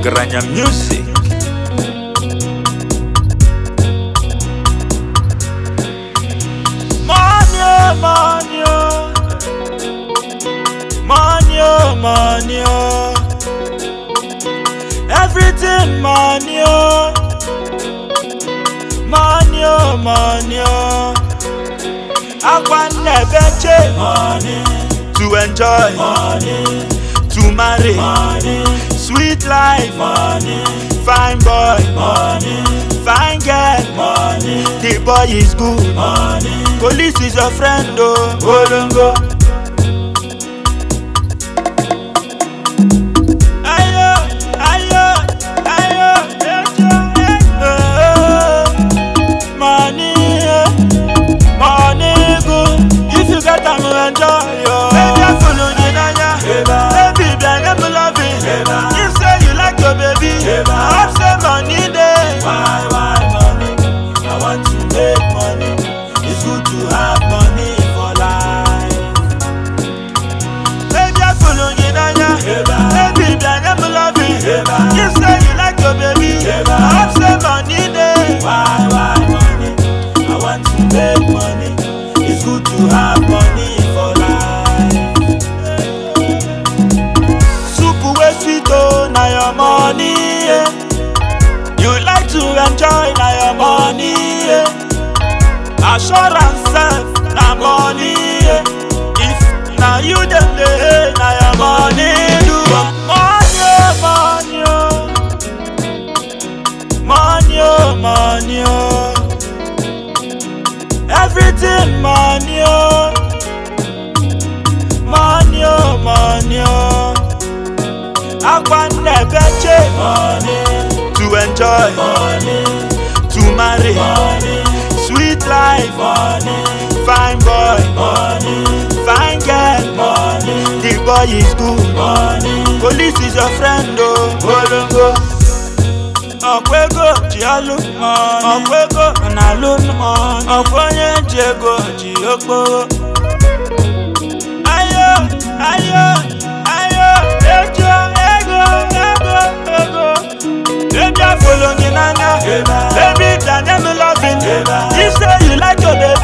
Grania Music. Money, oh, money, oh. money, oh, money, oh. everything money, oh. money, oh, money, oh. I want never change money to enjoy money to marry money sweet life money fine boy money fine girl money the boy is good money police is your friend oh olongo. Ayo, ayo, ayo, ejo, ejo. Money, eh. money good. If you get am, you enjoy yo. Baby, I follow you nanya. Baby, blind them loving. If say you like your baby, I hope say money dey. Why, why money? I want to make money. It's good to have money for life. Baby, I follow you nanya. Baby, blind them loving. If say you like your baby, I hope say money dey. Why, why money? I want to make money. It's good to have money for life. Soup wey sweet oh, na your money. Yeah. You like to enjoy na your money. Yeah. Assurance sef na money. Yeah. If na you dem dey hate na your money. Do money oh, money oh. Money oh, money oh. Everything money oh. Money oh, money oh. Akwanebe change money to enjoy money to marry money sweet life money fine boy money fine girl money the boy is good money police is your friend oh olongo. ọkwa ego ji alụ ọkwa ego na-alụ ọkwa onye ji ego ji okporo ayo ayo ayo ejo ego ego ego baby afolo gị n'anya baby danye m loving if say you like your baby